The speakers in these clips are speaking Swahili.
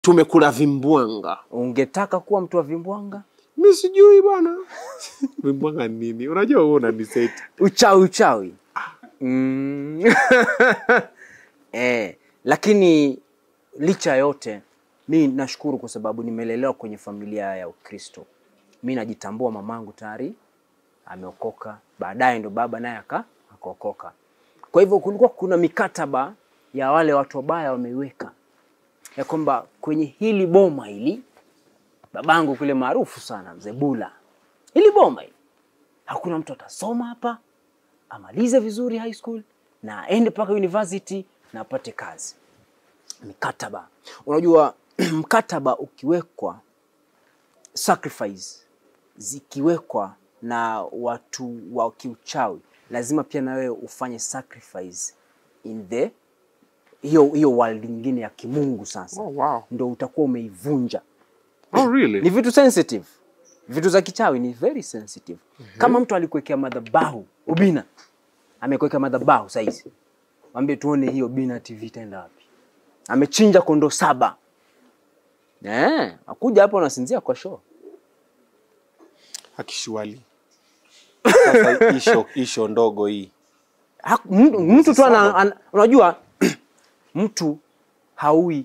tumekula vimbwanga. Ungetaka kuwa mtu wa vimbwanga? Mi sijui bwana vimbwanga ni nini? Unajua wewe unaniseti. Uchawi uchawi. Mm. eh, lakini licha ya yote mi nashukuru kwa sababu nimelelewa kwenye familia ya Ukristo. Mi najitambua mamangu tayari ameokoka, baadaye ndo baba naye aka akaokoka. Kwa hivyo kulikuwa kuna mikataba ya wale watu wabaya wameiweka ya kwamba kwenye hili boma hili, babangu kule maarufu sana mzee Bula, hili boma hili hakuna mtu atasoma hapa amalize vizuri high school na aende mpaka university na apate kazi. Mikataba, unajua mkataba ukiwekwa, sacrifice zikiwekwa na watu wa kiuchawi, lazima pia na wewe ufanye sacrifice in the hiyo hiyo world nyingine ya kimungu. Sasa Oh, wow. ndo utakuwa umeivunja Oh, really? ni vitu sensitive, vitu za kichawi ni very sensitive. Kama mtu alikuwekea madhabahu ubina, amekuwekea madhabahu saizi, mwambie tuone hiyo Bina TV itaenda wapi? Amechinja kondoo saba, eh, akuja hapo anasinzia kwa show. Akishuali. Sasa isho, isho ndogo hii. Haku- mtu- Mtu tu ana, ana, unajua mtu haui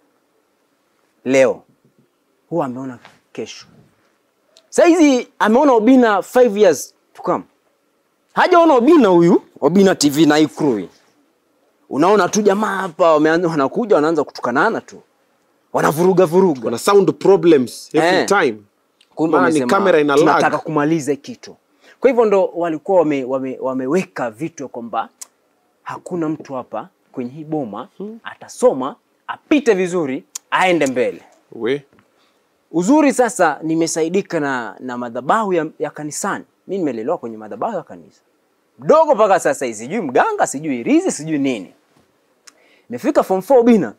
leo, huwa ameona kesho. Saizi ameona Obina 5 years to come, hajaona Obina huyu Obina TV na hii crew hii. Unaona tu jamaa hapa wameanza, wanakuja wanaanza kutukanana tu, wanavuruga vuruga Wana sound problems every Eh. time. kumbe Maana ni wamesema, kamera ina lag. tunataka kumaliza kitu. Kwa hivyo ndo walikuwa wame, wame, wameweka vitu ya kwamba hakuna mtu hapa kwenye hii boma atasoma apite vizuri aende mbele. We. Uzuri sasa nimesaidika na, na madhabahu ya, ya kanisani. Mi nimelelewa kwenye madhabahu ya kanisa mdogo mpaka sasa hii, sijui mganga, sijui rizi, sijui nini. Imefika form 4 bina,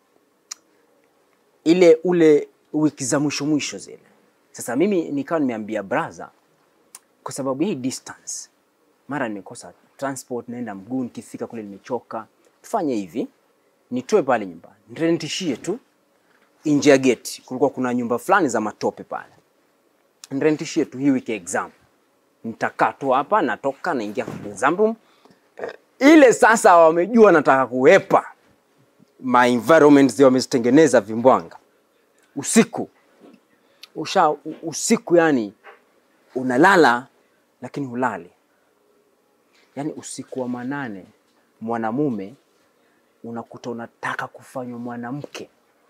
ile ule wiki za mwisho mwisho zile. Sasa mimi nikawa nimeambia braza, kwa sababu hii distance, mara nimekosa transport, naenda mguu, nikifika kule nimechoka, tufanye hivi, nitoe pale nyumbani, nirentishie tu nje ya geti kulikuwa kuna nyumba fulani za matope pale, nirentishie tu hii wiki ya exam. Nitakaa tu hapa, natoka naingia kwenye exam room. Ile sasa wamejua nataka kuepa ma environments wamezitengeneza vimbwanga usiku usha u- usiku, yani unalala lakini hulali, yani usiku wa manane mwanamume unakuta unataka kufanywa mwanamke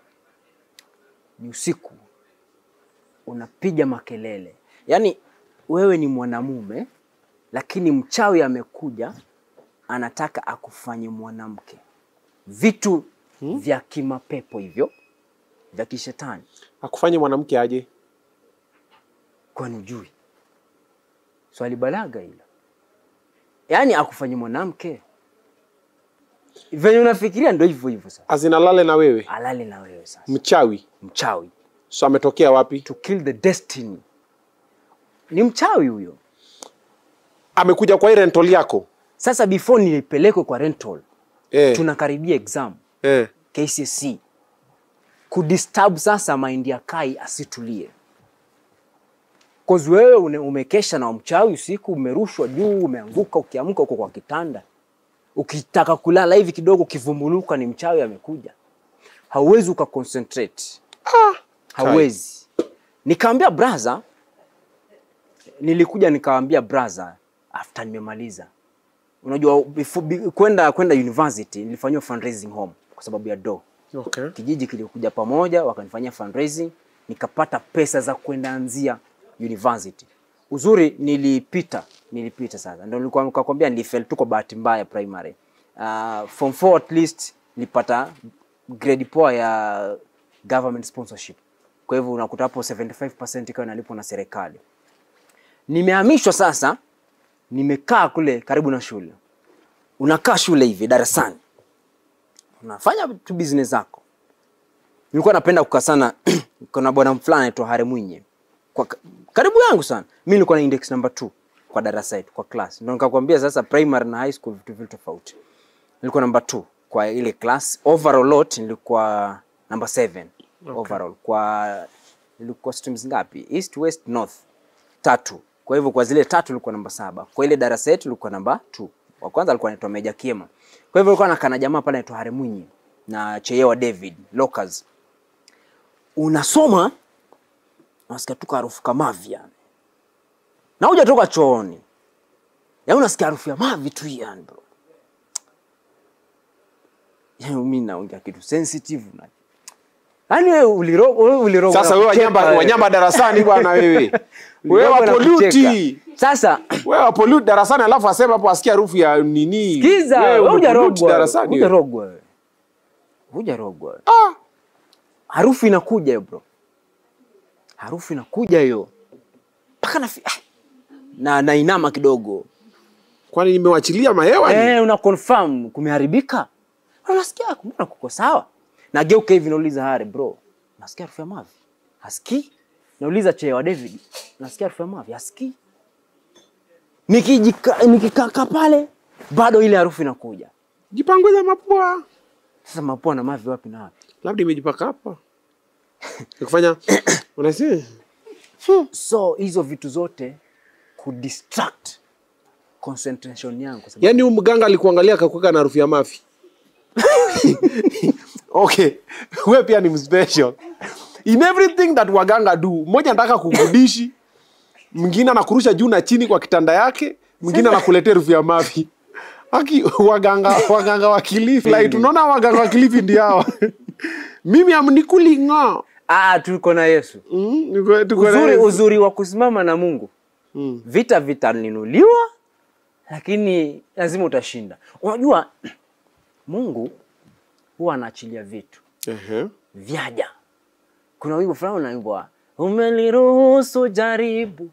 ni usiku unapiga makelele, yaani wewe ni mwanamume lakini mchawi amekuja anataka akufanye mwanamke, vitu vya kimapepo hivyo vya kishetani. Akufanye mwanamke aje? Kwani ujui swali balaga hilo? Yaani akufanye mwanamke venye unafikiria, ndo hivyo hivyo. Sasa Azinalale na wewe. alale na wewe sasa, Mchawi. mchawi So ametokea wapi? to kill the destiny. Ni mchawi huyo. Amekuja kwa hii rental yako. Sasa before nilipelekwe kwa rental, Eh. tunakaribia exam Eh. KCSE, kudisturb sasa mind ya Kai asitulie, cause wewe une- umekesha na mchawi usiku, umerushwa juu, umeanguka, ukiamka uko kwa kitanda, ukitaka kulala hivi kidogo, ukivumbuluka ni mchawi amekuja, hauwezi uka concentrate hauwezi. Nikaambia braza, nilikuja nikaambia braza after nimemaliza. Unajua before- bi- kwenda kwenda university nilifanyiwa fundraising home kwa sababu ya do. Okay. Kijiji kilikuja pamoja wakanifanyia fundraising, nikapata pesa za kwenda anzia university. Uzuri nilipita, nilipita sasa. Ndio nilikuwa nikakwambia nilifeli tu kwa bahati mbaya primary. Uh, form 4 at least nilipata grade poa ya government sponsorship. Kwa hivyo unakuta hapo 75% ikawa inalipwa na serikali. Nimehamishwa sasa, nimekaa kule karibu na shule. Unakaa shule hivi darasani, unafanya tu business zako. Nilikuwa napenda kukaa sana kuna bwana fulani anaitwa Hare Mwinyi kwa karibu yangu sana. Mimi nilikuwa na index number 2 kwa darasa yetu kwa class. Ndio nikakwambia sasa primary na high school vitu vitu tofauti. Nilikuwa number 2 kwa ile class. Overall lot nilikuwa number 7 overall kwa ilikuwa streams ngapi east west north tatu kwa hivyo kwa zile tatu ilikuwa namba saba kwa ile darasa yetu ilikuwa namba 2 wa kwanza alikuwa anaitwa Meja Kiema kwa hivyo alikuwa nakana jamaa pale anaitwa Haremwinyi na Cheyewa David Locals unasoma unasikia tu harufu kama mavi yani na hujatoka chooni yaani unasikia harufu ya mavi tu yani bro yaani mimi naongea kitu sensitive na yaani wewe uliro wewe uliro Sasa wewe wanyamba, wanyamba darasani bwana wewe. Wewe wapoluti. Sasa Wewe wapoluti darasani alafu asema hapo asikia harufu ya nini? kiza Wewe wewe umepoluti hujarogwa darasani. wewe. hujarogwa wewe hujarogwa wewe. Ah, harufu inakuja hiyo bro harufu inakuja hiyo mpaka na ah, na nainama kidogo kwani nimewachilia mahewa ni? eh, una confirm kumeharibika unasikia mbona kuko sawa nageuka hivi nauliza hare bro nasikia harufu ya mavi hasikii nauliza chewa david nasikia harufu ya mavi hasikii nikijika nikikaka pale bado ile harufu inakuja Jipanguza mapua. sasa mapua na mavi wapi na wapi Labda imejipaka hapa. Nikufanya unasema so hizo vitu zote kudistract concentration yangu kwa sababu Yaani huyu mganga alikuangalia akakuweka na harufu ya mafi. okay, wewe pia ni mspecial. In everything that waganga do, mmoja anataka kugudishi, mwingine anakurusha juu na chini kwa kitanda yake, mwingine anakuletea harufu ya mafi. Aki waganga waganga wa Kilifi, like tunaona waganga wa Kilifi ndio hawa. Mimi amnikulinga. ah, tuko na Yesu Mm, niko- tuko na uzuri, Yesu. uzuri wa kusimama na Mungu Mm. vita vitaninuliwa, lakini lazima utashinda. Unajua Mungu huwa anaachilia vitu Ehe. vyaja. Kuna wimbo fulani unaimbwa, umeliruhusu jaribu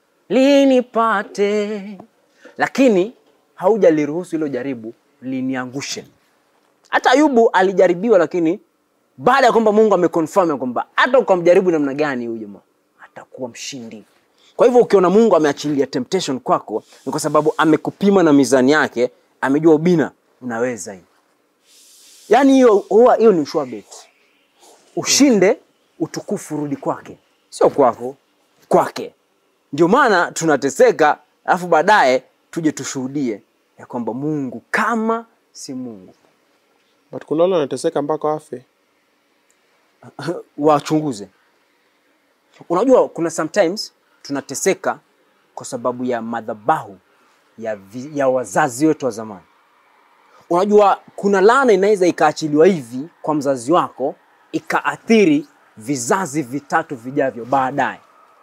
linipate, lakini haujaliruhusu hilo jaribu liniangushe. Hata Ayubu alijaribiwa, lakini baada ya kwamba Mungu ameconfirm ya kwamba hata ukamjaribu namna gani huyu jamaa atakuwa mshindi. Kwa hivyo ukiona Mungu ameachilia temptation kwako, ni kwa sababu amekupima na mizani yake, amejua ubina unaweza hii. Yaani hiyo huwa hiyo ni sure bet. Ushinde, utukufu rudi kwake, sio kwako, kwake. Ndio maana tunateseka, alafu baadaye tuje tushuhudie ya kwamba Mungu kama si Mungu. But kuna wale wanateseka mpaka wafe. wachunguze. Unajua, kuna sometimes tunateseka kwa sababu ya madhabahu ya, vi, ya wazazi wetu wa zamani. Unajua, kuna laana inaweza ikaachiliwa hivi kwa mzazi wako ikaathiri vizazi vitatu vijavyo baadaye.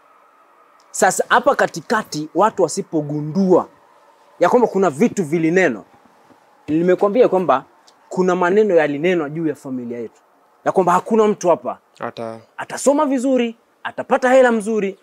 Sasa hapa katikati, watu wasipogundua ya kwamba kuna vitu vilinenwa, nimekwambia kwamba kuna maneno yalinenwa juu ya familia yetu, ya kwamba hakuna mtu hapa Hata atasoma vizuri, atapata hela mzuri.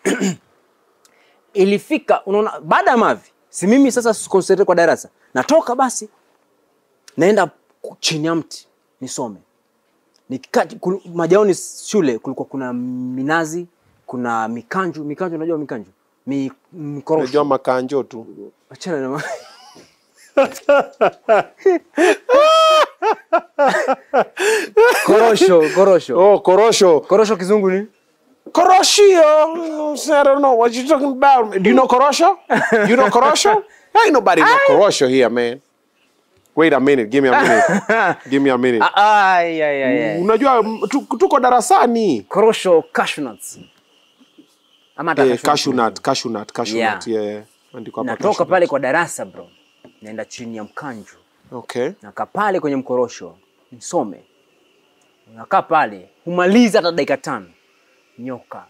Ilifika unaona, baada ya mavi, si mimi sasa concentrate kwa darasa, natoka basi naenda ku- chini ya mti nisome. Nikikaa kul- majaoni shule kulikuwa kuna minazi, kuna mikanju. Mikanju, unajua mikanju? Mi, mikorosho. unajua makanjo tu. Achana na ma- korosho, korosho. Oh, korosho. Korosho kizungu ni? Koroshio. I don't know what you talking about. Do you know korosho? You know korosho? Ain't nobody know korosho here, man. Wait a minute. Give me a minute. Give me a minute. Ah, Ay, ay, ay, ay. Unajua m- tu- tuko darasani. korosho cashew nuts ama hata Eh, cashew cashew nuts. nut, cashew nut, cashew Yeah. nut. Yeah. Andiko hapa natoka cashew pale nut. kwa darasa bro naenda chini ya mkanju Okay. nakaa pale kwenye mkorosho nisome nakaa pale humaliza hata dakika tano nyoka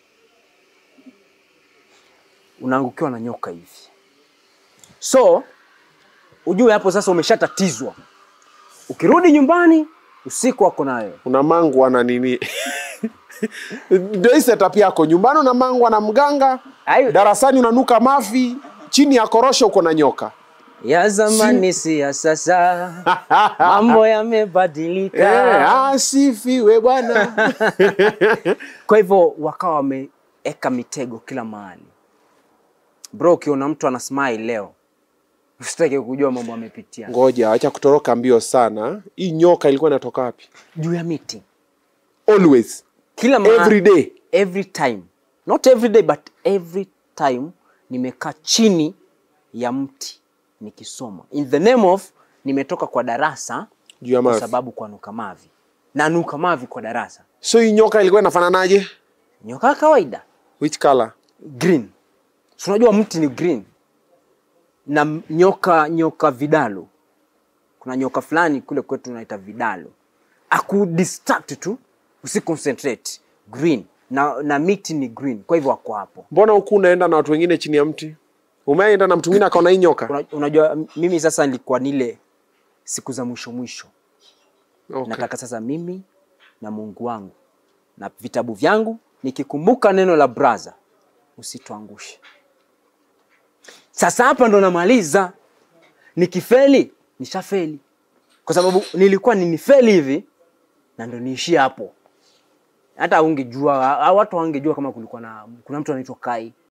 unaangukiwa na nyoka hivi so ujue hapo sasa umeshatatizwa ukirudi nyumbani usiku wako nayo Una mangwa na nini? Ndio hii setup yako. Nyumbani una mangwa na mganga. Ayo. Darasani unanuka mafi. Chini ya korosho uko na nyoka. ya zamani si ya sasa mambo yamebadilika Eh, asifiwe bwana. kwa hivyo wakawa wameweka mitego kila mahali bro ukiona mtu ana smile leo usitake kujua mambo amepitia Ngoja, acha kutoroka mbio sana. Hii nyoka ilikuwa inatoka wapi? juu ya miti Always. kila ma- every day every time not every day but every time nimekaa chini ya mti nikisoma in the name of nimetoka kwa darasa Juu ya kwa mavi. sababu kwa nuka mavi na nuka mavi kwa darasa so hii nyoka ilikuwa inafananaje nyoka ya kawaida which color green Si unajua mti ni green na m- nyoka nyoka vidalo kuna nyoka fulani kule kwetu tunaita vidalo akudistract tu usiconcentrate green na, na miti ni green kwa hivyo wako hapo mbona huku unaenda na watu wengine chini ya mti umeenda na mtu mwingine akaona hii nyoka Una- unajua m- mimi sasa nilikuwa nile siku za mwisho mwisho okay. nataka sasa mimi na mungu wangu na vitabu vyangu nikikumbuka neno la braza usituangushe sasa hapa ndo namaliza nikifeli nishafeli kwa sababu nilikuwa ninifeli hivi na ndo niishie hapo hata ungejua watu wangejua kama kulikuwa na kuna mtu anaitwa kai